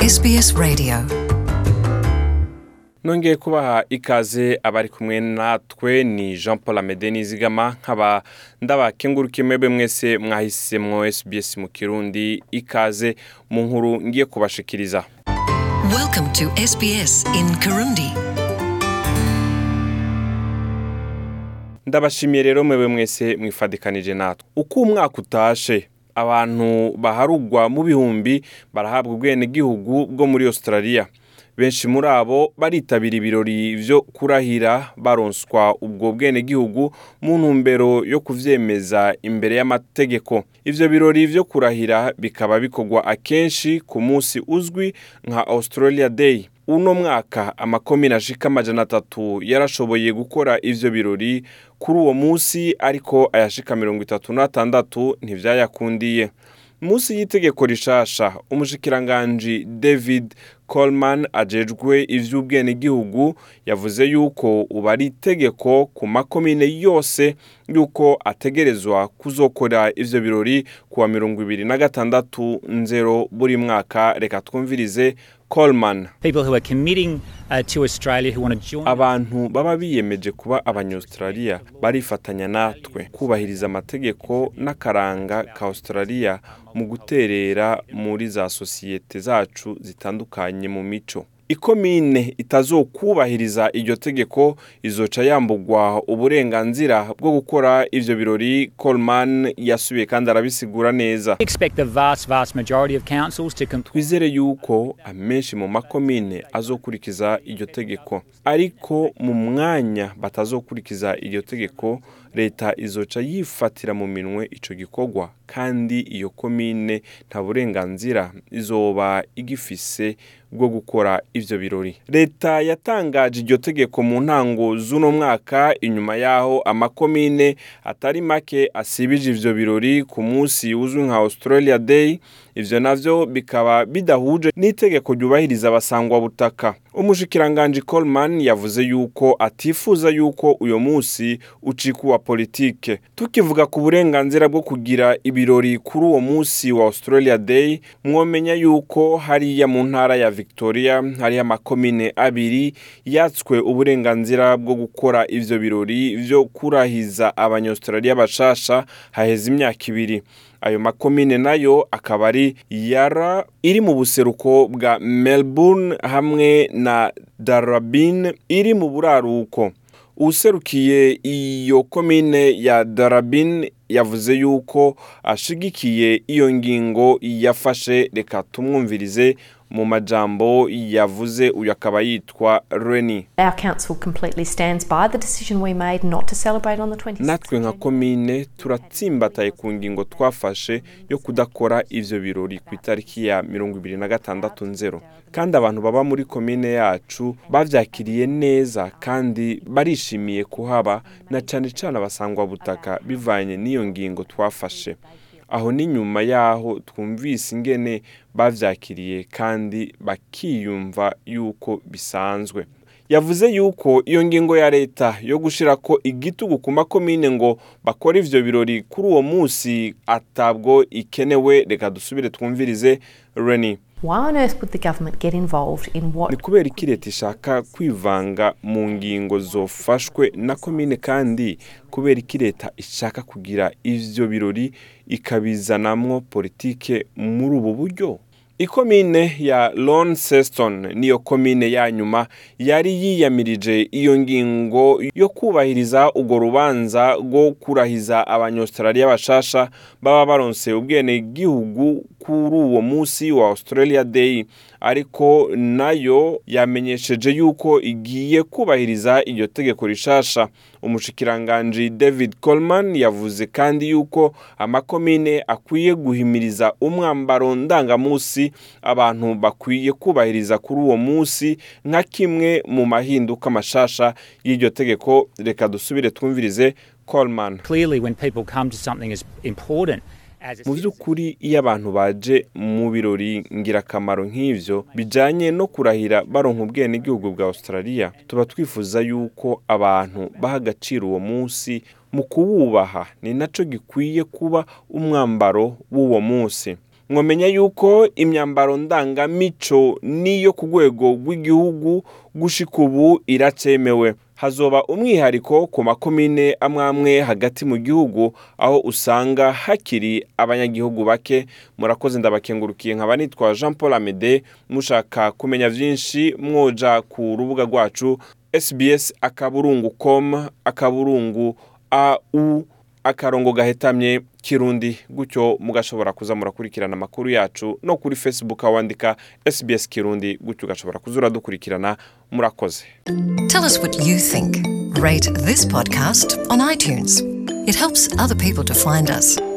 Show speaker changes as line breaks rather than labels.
SBS Radio.
nongeye kubaha ikaze abari kumwe natwe ni jean paul amede nizigama nkaba ndabakengurukiye mwebwe mwese mwahisemwo sbs mu kirundi ikaze mu nkuru ngiye kubashikiriza
Welcome to SBS in Kirundi.
ndabashimiye rero mwebwe mwese mwifadikanije natwe uko umwaka utashe abantu baharugwa mu bihumbi barahabwa ubwenegihugu bwo muri australia benshi muri abo baritabira ibirori vyo kurahira baronswa ubwo bwenegihugu mu ntumbero yo kuvyemeza imbere y'amategeko ivyo birori vyo kurahira bikaba bikorwa akenshi ku munsi uzwi nka australia day uno mwaka amakomine ashika amajana atatu yarashoboye gukora ivyo birori kuri uwo munsi ariko ayashika mirongo itatu n'atandatu ntivyayakundiye munsi y'itegeko rishasha umushikiranganji david coleman ajejwe ivy'ubwenegihugu yavuze yuko ubu ari itegeko ku makomine yose yuko ategerezwa kuzokora ivyo birori kuwa mirongo ibiri na gatandatu nzero buri mwaka reka twumvirize coleman
people who are committing uh, to Australia who want to join.
abantu baba biyemeje kuba abanyaustralia barifatanya natwe kubahiriza amategeko n'akaranga ka australia mu guterera muri za sosiyete zacu zitandukanye mu mico ikomine itazokubahiriza iryo tegeko izoca yambugwa uburenganzira bwo gukora ivyo birori coleman yasubiye kandi arabisigura neza
We expect the vast, vast majority of councils to comply.
twizere yuko amenshi mu makomine azokurikiza iryo tegeko ariko mu mwanya batazokurikiza iryo tegeko leta izoca yifatira mu minwe ico gikorwa kandi iyo komine nta burenganzira izoba igifise bwo gukora ivyo birori leta yatangaje iryo tegeko mu ntango z'uno mwaka inyuma yaho amakomine atari make asibije ivyo birori ku munsi uzwi nka australia day ivyo navyo bikaba bidahuje n'itegeko ryubahiriza abasangwa butaka umushikiranganji coleman yavuze yuko atifuza yuko uyo munsi ucika uwa politike tukivuga ku burenganzira bwo kugira ibirori kuri uwo munsi wa australia day mwomenya yuko hariya mu ntara ya victoria hariyo amakomine abiri yatswe uburenganzira bwo gukora ivyo birori vyo kurahiza abanyaustralia bashasha haheze imyaka ibiri ayo makomine nayo akaba ari yara iri mu buseruko bwa melbourne hamwe na darabin iri mu buraruko userukiye iyo komine ya darabin yavuze yuko ashigikiye iyo ngingo yafashe reka tumwumvirize mu majambo yavuze uyu akaba yitwa reni
Our council completely stands by the decision we made not to celebrate on the 26th.
natwe nka komine turatsimbataye ku ngingo twafashe yo kudakora ivyo birori ku itariki ya mirongo ibiri na gatandatu nzero kandi abantu baba muri komine yacu bavyakiriye neza kandi barishimiye kuhaba na cane cane abasangwa butaka bivanye n'iyo ngingo twafashe aho ni nyuma yaho twumvise ingene bavyakiriye kandi bakiyumva yuko bisanzwe yavuze yuko iyo ngingo ya leta yo gushirako igitugu ku makomine ngo bakore ivyo birori kuri uwo munsi atabwo ikenewe reka dusubire twumvirize reni
Why on earth would the government get involved in
ni
what
kubera iki leta ishaka kwivanga mu ngingo zofashwe na komine kandi kubera iki leta ishaka kugira ivyo birori ikabizanamwo politike muri ubu buryo ikomine ya Launceston niyo komine ya nyuma yari yiyamirije iyo ngingo yo kubahiriza urwo rubanza rwo kurahiza abanyaustralia bashasha baba baronse ubwene gihugu kuri uwo munsi wa Australia Day ariko nayo yamenyesheje yuko igiye kubahiriza iryo tegeko rishasha umushikiranganji David Coleman yavuze kandi yuko amakomine akwiye guhimiriza umwambaro ndangamusi abantu bakwiye kubahiriza kuri uwo munsi nka kimwe mu mahinduka mashasha y'iryo tegeko reka dusubire twumvirize Coleman
Clearly, when people come to something as important as a
mu by'ukuri iyo abantu baje mu birori ngirakamaro nk'ivyo bijanye no kurahira baronka ubwenegihugu bwa australia tuba twifuza yuko abantu baha agaciro uwo munsi mu kuwubaha ni naco gikwiye kuba umwambaro w'uwo munsi mwamenya yuko imyambaro ndangamico niyo ku rwego rw'igihugu gushika ubu iracemewe hazoba umwihariko ku makomine amwe amwe hagati mu gihugu aho usanga hakiri abanyagihugu bake murakoze ndabakengurukiye nkaba nitwa jean paul amede mushaka kumenya byinshi mwoja ku rubuga rwacu sbs akaburungu com akaburungu au akarongo gahetamye kirundi gutyo mugashobora kuza murakurikirana amakuru yacu no kuri facebook aho wandika sbs kirundi gutyo ugashobora kuza uradukurikirana murakoze
Tell us what you think. Rate this podcast on iTunes. It helps other people to find us.